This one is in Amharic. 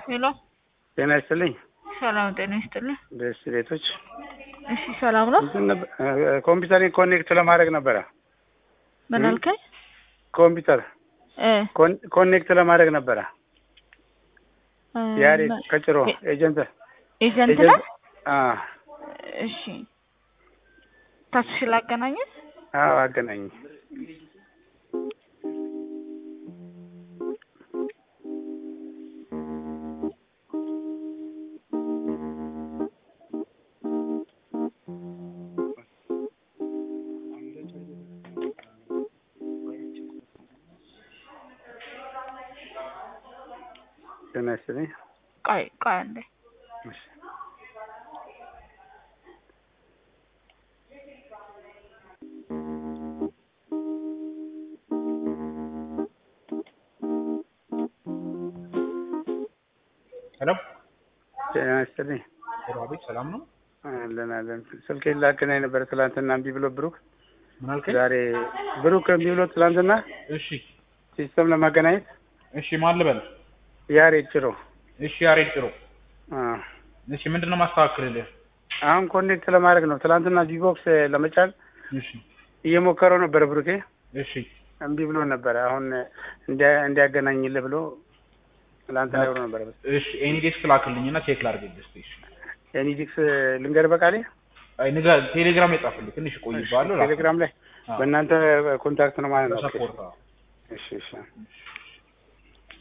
ሄሎ ጤና ይስጥልኝ። ሰላም ጤና ይስጥልኝ። ደስ ቤቶች እሺ ሰላም ነው። እንትን ነበር ኮምፒውተሬን ኮኔክት ለማድረግ ነበረ። ምን አልከኝ? ኮምፒውተር እ ኮን- ኮኔክት ለማድረግ ነበረ። እ ያሬድ ማ- ከጭሮ ኤ- ኤጀንት ኤጀንት ነህ? ኤጀንት አ እሺ ታስሽ ላገናኘት አዎ አገናኝ ጤና ይስጥልኝ። ቆይ ቆይ አንዴ እሺ። ሄሎ ጤና ይስጥልኝ። ሄሎ፣ አቤት ሰላም ነው? አለን አለን። ስልኬን ላገናኝ ነበረ ትላንትና እምቢ ብሎ ብሩክ ምን አልከኝ? ዛሬ ብሩክ እምቢ ብሎ ትላንትና እሺ ሲስተም ለማገናኘት እሺ፣ ማን ልበል? ያሬድ ጭሮ እሺ፣ ያሬድ ጥሩ። አ እሺ፣ ምንድን ነው ማስተካከልልህ? አሁን ኮኔክት ለማድረግ ነው። ትላንትና ጂቦክስ ለመጫን እሺ እየሞከረው ነበረ ብሩኬ እሺ እምቢ ብሎ ነበረ። አሁን እንዲያ- እንዲያገናኝልህ ብሎ ትላንትና ብሎ ነበረ። እሺ፣ ኤኒ ዴስክ ላክልኝና ቼክ ላድርግልህ እስኪ። እሺ፣ የኒዲክስ ልንገር በቃሌ አይ ንገር፣ ቴሌግራም የጻፍልህ ትንሽ ቆይባለሁ። ቴሌግራም ላይ በእናንተ ኮንታክት ነው ማለት ነው። ሰፖርት እሺ እሺ